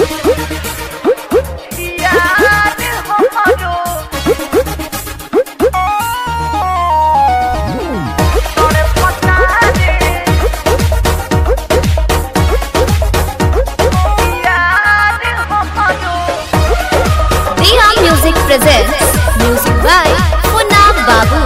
यार हमारो तोरे पता रे यार हमारो Diha Music presents music by Munna Babu.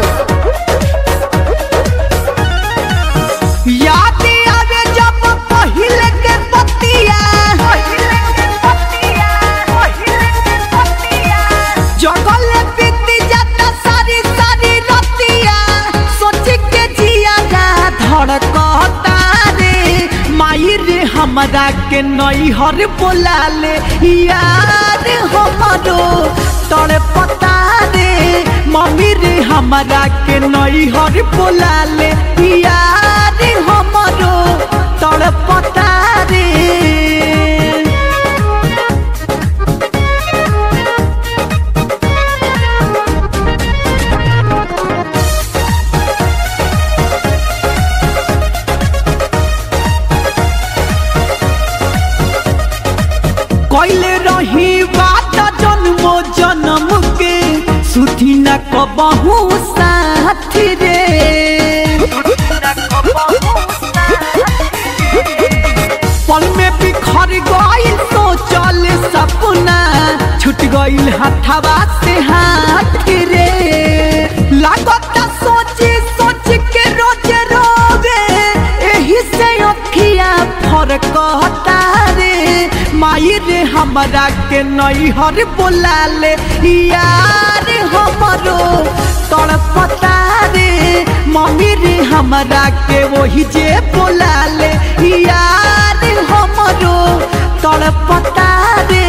याद आवे जब पहिले के बतिया पहिले के पतिया पहिले के पतिया जगल बीती जाता सारी सारी रतिया सोच के जिया जा धड़कता रे माई रे हमरा के नैहर बोला ले यार हमरो तोरे पता रे मम्मी रे हमरा के नैहर बोला ले यार हमरो तोरे पता रे कैले रही बात जन्मो जन्म के सुधी न कबहू साथ रे पल में बिखर गइल सोचल सपना छूट गइल हथवा से हाथ रे लागत सोची सोच के रोज रोवे एही से अखिया फरक रे माई रे हमरा के नैहर बोला ले यार हमरो तड़पता रे मम्मी रे हमरा के वही जे बोला ले यार हमरो तड़पता रे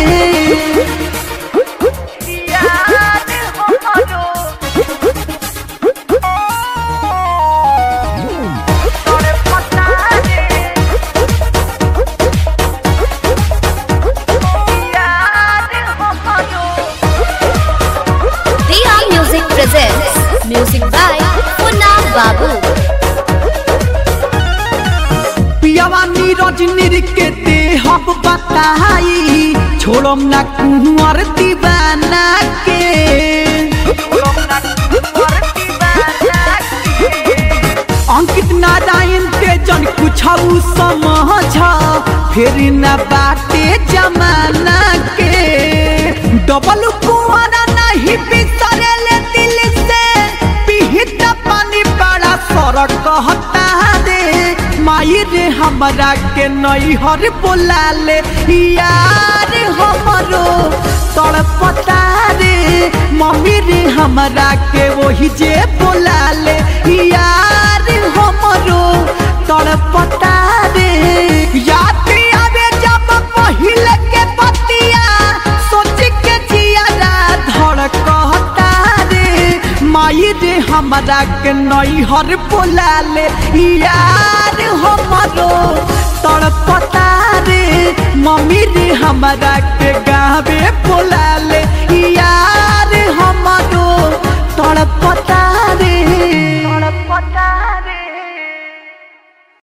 यार हमारो तोरे पता रे यार हमारो Diha Music presents music by Munna Babu. पियावा नीरज निर के दे हम बताई छोड़म ना कुंवर दीवाना के अंकित नारायण के जन कुछ समझ फिर न बाटे जमाना के डबल कुआरा नहीं बिसरे ले दिल से पिहित पानी बड़ा सर कहता रे माई रे हमरा के नैहर बोला ले यार हमरो तड़पता रे मम्मी रे हमरा के वही जे बोला ले यार हमरो तड़पता रे याद आवे जब पहिले के बतिया सोच के जिया धड़कता रे माई रे हमरा के नैहर बोला ले यार हमरो तड़पता रे मम्मी रे हमरा के गावे बोला ले यार हमरो तड़पता रे